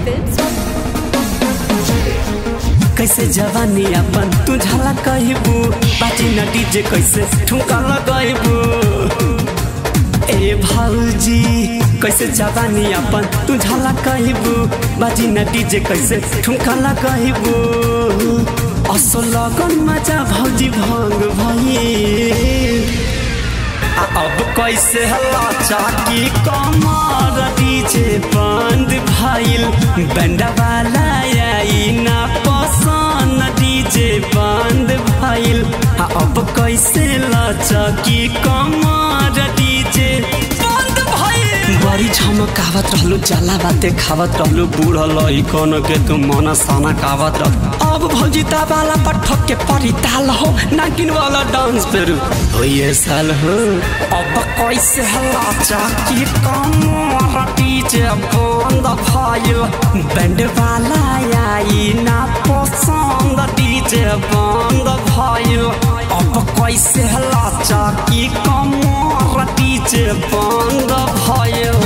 Films. कैसे जवानी अपन तू झला कहबू बाजी न डीजे कैसे ठुमका लगैबू ए भौजी कैसे जवानी अपन तू झला कहबू बाजी न डीजे कैसे ठुमका लगैबू असो लगन मजा भौजी भंग भई आ अब कैसे हल्ला चाकी कमर डीजे बंद भइल बैंडा वाला आई ना पसंद डीजे बंद भइल आ अब कैसे लचकी कमर डीजे बंद भइल बड़ी झमकावत रहलू जला बाते खावत रहलू बूढ़ल ई कौन के तू मन साना कावत रह अब भौजी वाला पठक के परी ताल हो नागिन वाला डांस पर हो ये साल हो अब कैसे हल्ला चाकी कमर डीजे बंद भइल बैंड वाला आई ना पसंद डीजे बंद भइल अब कैसे हल्ला चाकी कमर डीजे बंद भइल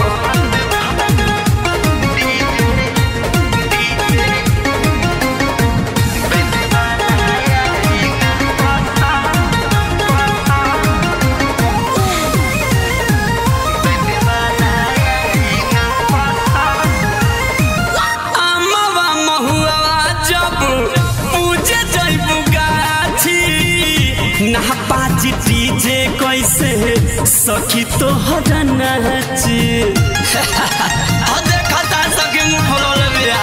अम्मावा महुआ जब पूजे जइबू गाछी ना पाजी डीजे कैसे सखी तो हरनाची आ देखा ता सखी मुंह खोलल बिया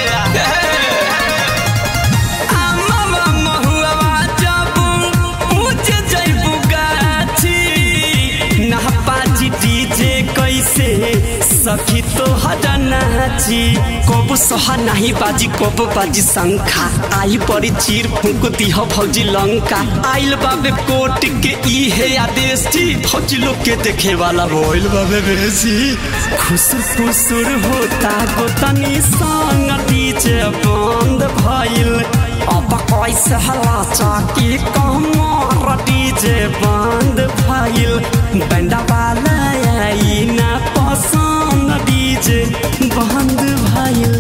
अम्मावा महुआ जब पूजे जइबू गाछी ना पाजी डीजे कैसे सखी तो हरनाची कबू सहा नाही बाजी कबू बाजी शंखा आई परी चीर फूक दिह भौजी लंका आइल बाबे कोट के ई है आदेश थी भौजी लोग के देखे वाला बोल बाबे बेसी खुसुर फुसुर होता गोतनी संग डीजे बंद भइल अब कैसे हला चाकी कमर डीजे बंद भइल बैंडा वाला आई ना पसंद डीजे बंद भइल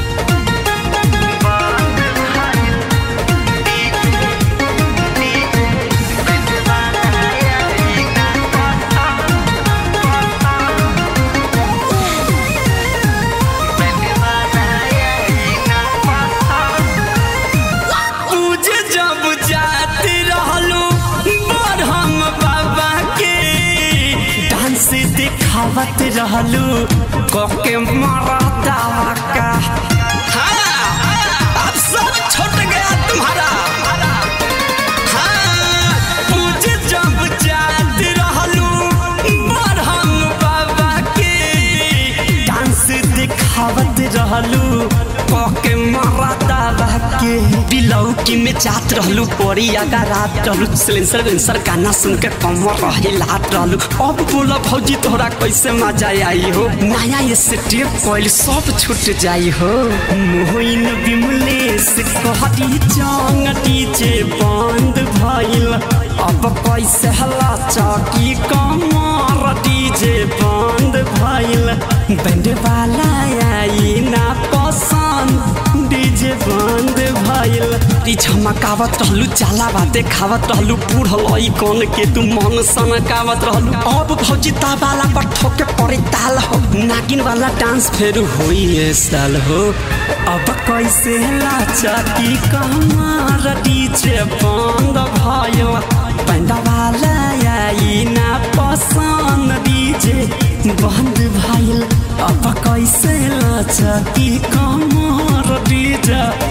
पूजे जब जाती रहलू बरहम बाबा के डांस दिखावत रहलू कोके मारा दावा का हाँ, अब सब छूट गया तुम्हारा हाँ, पूजे जब जाती रहलू बरहम बाबा के डांस दिखावत रहलू कोके मारा दावा के बिलौकी में जात रहलू परी आगा रात रहलू सिलेंसर वेंसर गाना सुन के कमर रहे लात रहलू अब बोला भौजी तोहरा कैसे मजा आई हो नया ये स्टेप कोइल सब छूट जाई हो मोहिन बिमलेश कहती जंग डीजे बंद भइल अब कैसे हल्ला चौकी कमर डीजे बंद भइल बैंड वाला आई ना पसंद डीजे बंद भइल ती झमकावत रहलू जाला बाते खावत रहलू बूढ़ल ई कौन के तू मन सनकावत रहलू अब भौजी वाला पर ठोके पड़े ताल हो नागिन वाला डांस फेर होई ए साल हो अब कैसे लाचा की कमर डीजे बंद भइल बैंडा वाला आई ना पसंद डीजे बंद भइल अब कैसे लाचा की कमर डीजे